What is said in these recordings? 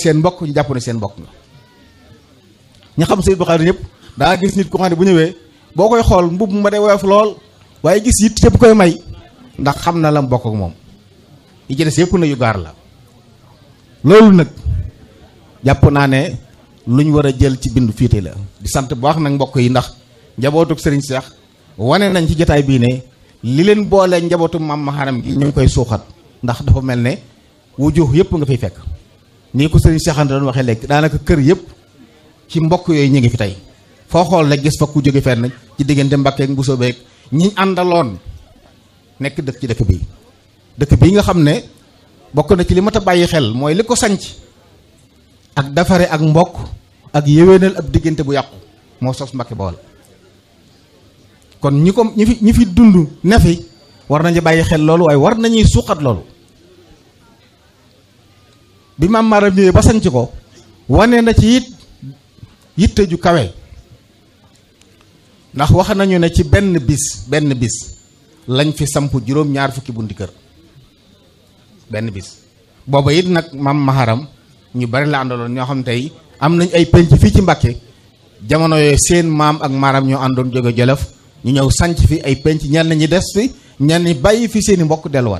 seen mbokk ñu jàpp ne seen mbokk nga ñu xam Sëñ Abdou Khadre ñëpp daa gis nit ko xam ne bu ñëwee boo koy xool mbubb ma day woyof lool waaye gis it yëpp koy may ndax xam na la mu bokk ak moom yi ci des yëpp na yu gaar la loolu nag jàpp naa ne lu ñu war a jël ci bindu fiite la di sant bu baax nag mbokk yi ndax njabootug Serigne Cheikh wane nañ ci jotaay bii ne li leen boolee njabootu maam Maharam gi ñu ngi koy suuxat ndax dafa mel ne wujuh yëpp nga fiy fekk nii ko Serigne Cheikh Anta doon waxee léegi daanaka kër yëpp ci mbokk yooyu ñu ngi fi tey foo xool rek gis fa ku jóge fenn ci diggante Mbàkke ak Mbusoo beeg ñi àndaloon nekk dëkk ci dëkk bi dëkk bii nga xam ne bokk na ci li mat a bàyyi xel mooy li ko sanc ak dafare ak mbokk ak yéwénal ab diggante bu yàqu moo sos Mbàkke Bawol kon ñi ko ñi fi ñi fi dund ne fi war nañu bàyyi xel loolu waaye war nañuy suuxat loolu bi maam Maram ñëwee ba sanc ko wane na ci it yitte ju kawe ndax wax nañu ne ci benn bis benn bis lañ fi samp juróom ñaar fukki bunti kër benn bis booba it nag maam Maharam ñu bari la àndaloon ñoo xam tey am nañ ay penc fii ci Mbàkke jamono yooyu seen maam ak Maharam ñoo àndoon jóge Jolof ñu ñëw sanc fi ay penc ñenn ñi des fi ñenn ñi bàyyi fi seeni mbokk delluwaat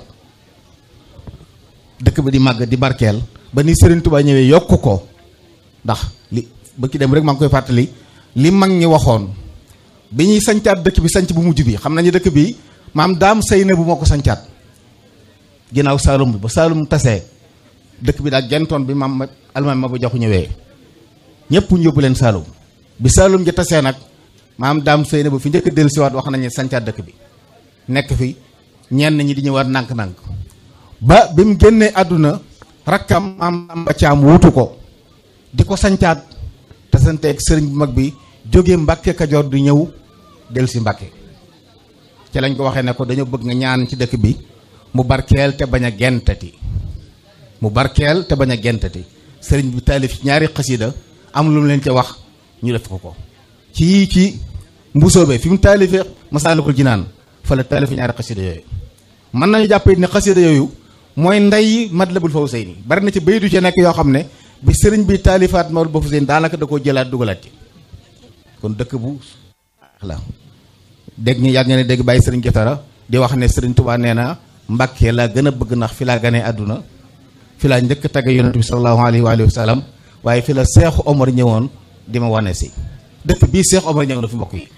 dëkk bi di màgg di barkeel ba ni Serigne Touba ñëwee yokku ko ndax li ba ki dem rek maa ngi koy fàttali li mag ñi waxoon bi ñuy sancaat dëkk bi sanc bu mujj bi xam nañu dëkk bi maam daam sëy na bu moo ko sancaat ginnaaw Saalum bi ba Saalum tasee dëkk bi daal gentoon bi maam almaam ma ba joxu ñëwee ñëpp ñu yóbbu leen Saalum bi Saalum ja tasee nag maam daam sëy na bu fi njëkk dellu siwaat wax nañu sancaat dëkk bi nekk fi ñenn ñi di ñëwaat nànk-nànk ba bi mu génnee àdduna rakkam am ba caam wutu ko di ko sancaat te santeeg sëriñ bu mag bi jóge Mbàkke Kajoor di ñëw dellu si Mbàkke ci lañ ko waxee ne ko dañoo bëgg nga ñaan ci dëkk bi mu barkeel te bañ a gentati mu barkeel te bañ a gentati sëriñ bi taalif ñaari xasida am lu mu leen ca wax ñu def ko ko ci ci mbusoobe fi mu taalifee Masaalikul Jinaan fa la taalif ñaari xasida yooyu mën nañu jàpp ne xasida yooyu mooy ndey Matlabul Fawzayni bari na ci baydu ci nekk yoo xam ne bi sëriñ bi taalifaat Matlabul Fawzayni daanaka da koo jëlaat dugalaat ci kon dëkk bu la dégg ñu yàgg nga ne dégg bàyyi sëriñ Jotara di wax ne sëriñ Tuubaa nee na Mbàkke laa gën a bëgg ndax fi laa ganee àdduna fi laa njëkk tagge yonent bi sallallahu alayhi wa alihi wa sallam waaye fi la Seexu Omar ñëwoon di ma wane si dëkk bii Seexu Omar ñëw na fi mbokk yi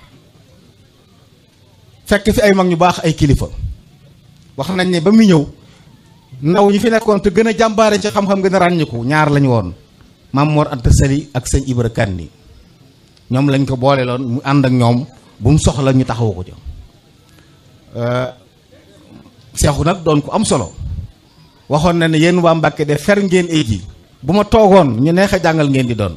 fekk fi ay mag ñu baax ay kilifa wax nañ ne ba muy ñëw ndaw ñi fi nekkoon te gën a jàmbaare ci xam-xam gën a ràññiku ñaar lañu woon Maam Mor Anta Sali ak sëñ Ibra Kandi ñoom lañ ko boole loon mu ànd ak ñoom bu mu soxla ñu taxawu ko ca seexu nag doon ko am solo waxoon na ne yéen waa Mbàkke de fer ngeen ay ji bu ma toogoon ñu neex a jàngal ngeen di doon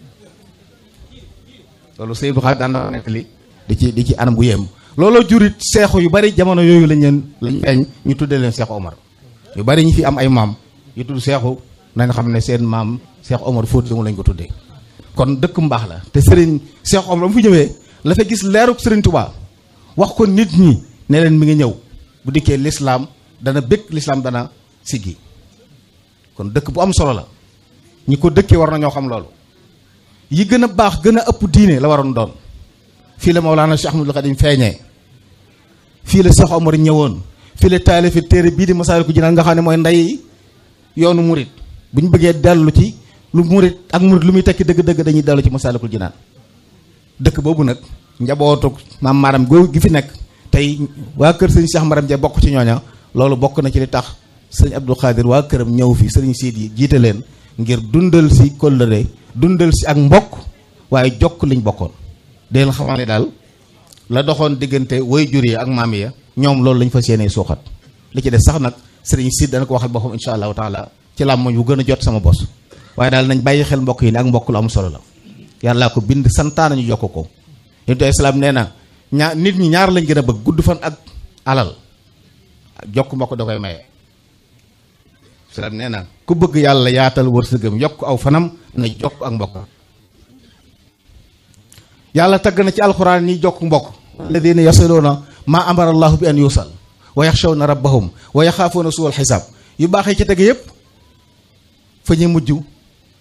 loolu sëñ bu xaar daan na nettali di ci di ci anam bu yem looloo jurit seexu yu bari jamono yooyu lañ leen lañ feeñ ñu tuddee leen seexu Omar yu bari ñu fi am ay maam yu tudd seexu nañ xam ne seen maam seexu Omar Fóoti mu lañ ko tuddee kon dëkk mbaax la te sëriñ seexu Omar mu fi ñëwee la fa gis leeruk sëriñ Touba wax ko nit ñi ne leen mi ngi ñëw bu dikkee lislaam dana bëgg lislaam dana siggi kon dëkk bu am solo la ñi ko dëkkee war nañoo xam loolu yi gën a baax gën a ëpp diine la waroon doon fii la Mawlana Cheikh Ahmadul Xadim feeñee fii la Cheikh Omar ñëwoon fii la taalifi téere bii di Masaalikul Jinaan nga xam ne mooy ndey yoonu murit bu ñu bëggee dellu ci lu murit ak murit lu muy tekki dëgg-dëgg dañuy dellu ci Masaalikul Jinaan dëkk boobu nag njabootu maam Maram googu gi fi nekk tey waa kër sëñ Cheikh Maram ja bokk ci ñooña loolu bokk na ci li tax sëñ Abdou Khadir waa këram ñëw fi sëriñ siit yi jiite leen ngir dundal si kóllëre dundal si ak mbokk waaye jokk liñ bokkoon di leen xamal ne daal la doxoon diggante way jur yi ak maam ya ñoom loolu lañ fas yéenee suuxat li ci des sax nag sëriñ siit dana ko waxal boppam insha allahu taala ci làmmoñ bu gën a jot sama bos waaye daal nañ bàyyi xel mbokk yi ne ak mbokk lu am solo la yàllaa ko bind santaana ñu jokk ko yonent islaam nee na ñaar nit ñi ñaar lañ gën a bëgg gudd fan ak alal jokk mbokk da koy maye islaam nee na ku bëgg yàlla yaatal wërsëgam yokk aw fanam na jokk ak mbokk yàlla tagg na ci alxuraan ñi jokk mbokk alladina yasiluuna maa amara allahu bi an yusal wa yaxshawna rabbahum wa yaxaafuuna suul xisaab yu baaxee ci tege yépp fa ñu mujj